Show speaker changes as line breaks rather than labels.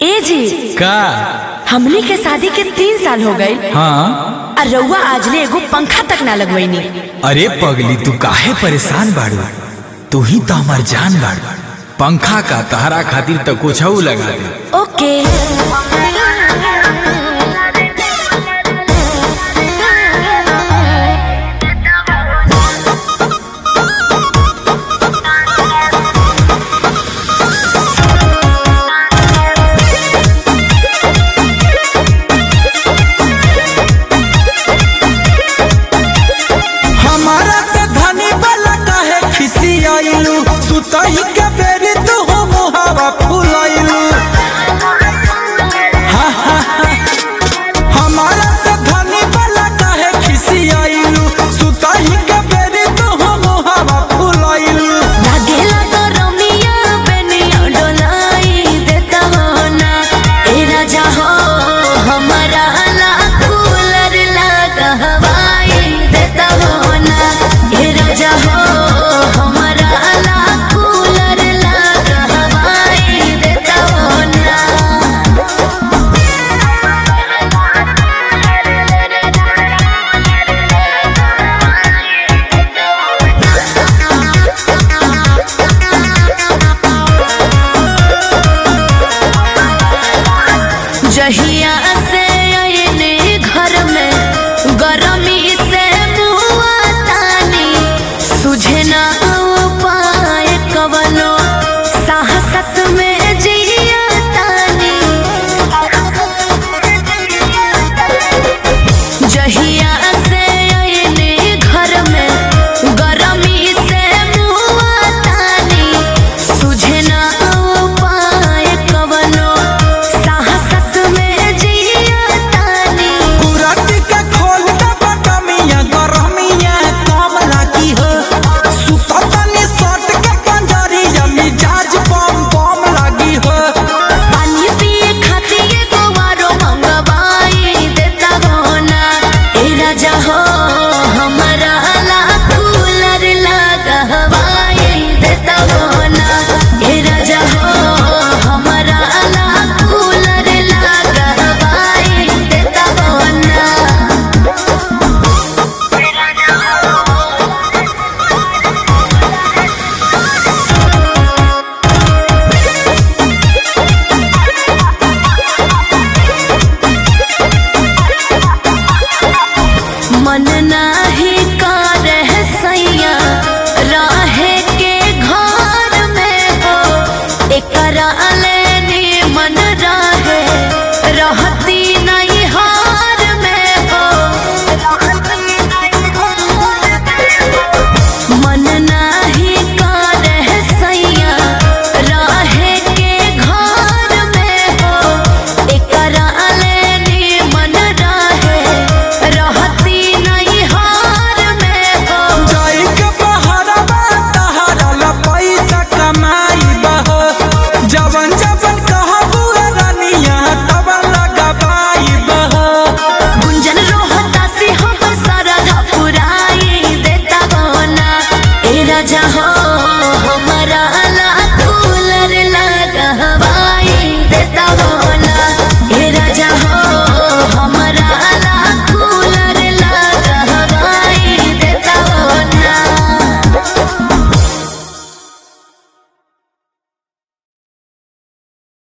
ए जी
का
हमनी के शादी के तीन साल हो गए
हाँ
और रउआ आजले एगो पंखा तक ना लगवैनी
अरे पगली तू काहे परेशान बाड़ू तू ही तो हमार जान बाड़ू पंखा का तहरा खातिर तो कुछ लगा दे
ओके
हमारा से धनी वाला काहे खिसियाइलू सुतही के बेरी तू हो मुहावा फुलाइलू हा, हा, हा। हमारा से धनी वाला काहे खिसियाइलू सुतही के बेरी तू हो मुहावा फुलाइलू
लागेला तो रमिया बेनिया डोलाई देता हो ना ए राजा हो हमारा ला कूलर लगा हवाई देता हो ना ए राजा हो हमारा ला कूलर लगा हवाई देता हो ना जहिया